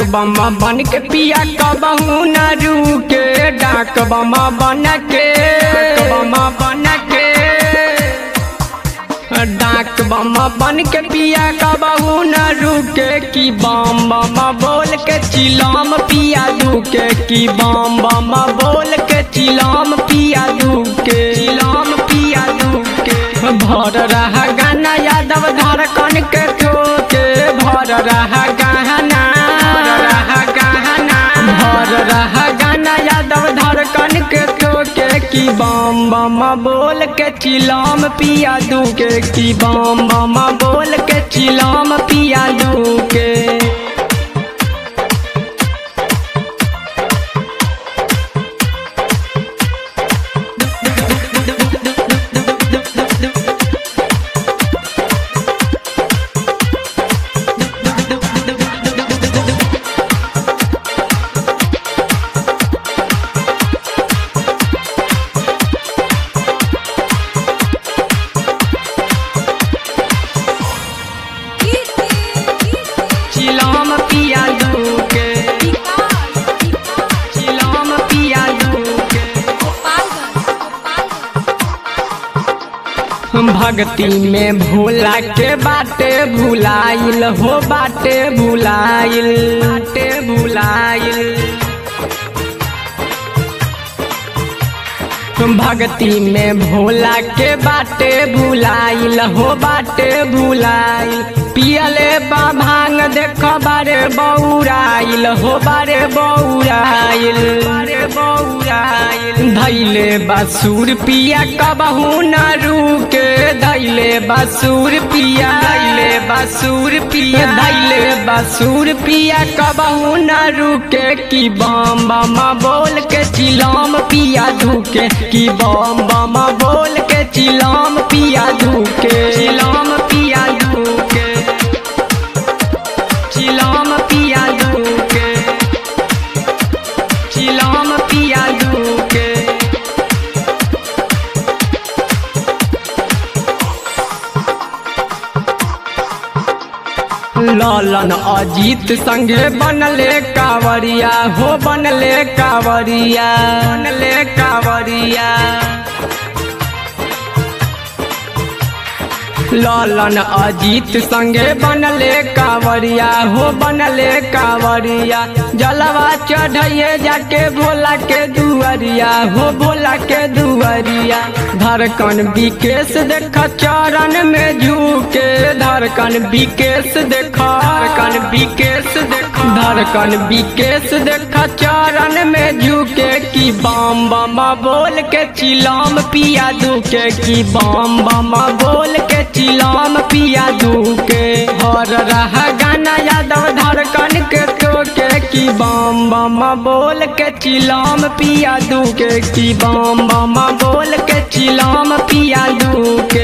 बम बन के पिया कबहू न रुके डाक बम बन के बम बन के डाक बम बन के पिया कबहू न रुके की बम बम बोल के चिलाम पिया दुके की बम बम बोल के चिलाम पिया दुके चिलाम पिया दुके भर रहा गाना यादव धड़कन के ठोके भर रहा गाना भर रहा गाना भर रहा गाना यादव धड़कन के ठोके की बम बम बोल के चिलाम पिया दुके की बम बम बोल के चिलाम पिया दुके चिलाम पिया दुके चिलाम पिया दुके भक्ति में भोला के बाटे भुलाइल हो बाटे भुलाइल बाटे भुलाइल भक्ति में भोला के बाटे भुलाइल हो बाटे भुलाइल पियले बा भांग देख बारे बौराइल हो बारे बौराइल बारे बौराइल धैले बासुर पिया कबहू न रुके धैले बासुर पिया धैले बासुर पिया धैले बासुर पिया कबहू न रुके की बम बम बोल के चिलाम पिया धुके की बम बम बोल के चिलाम पिया धुके चिलाम पिया धुके चिलाम पिया धुके चिलाम पिया धुके लालन अजीत संगे बनले कावरिया हो बनले कावरिया बनले कावरिया लालन अजीत संगे बनले कावरिया हो बनले कावरिया जलवा चढ़िए जाके भोला के दुआरिया हो भोला के दुआरिया धड़कन विकेश देख चरण में झुके धड़कन विकेश देख धड़कन विकेश देख धड़कन विकेश देख चरण में झुके की बम बम बोल के चिलाम पिया दुके की बम बम बोल के चिलाम पिया दुके हर रहा गाना यादव धड़कन के टोके की बम बम बोल के चिलाम पिया दुके की बम बम बोल के चिलाम पिया दुके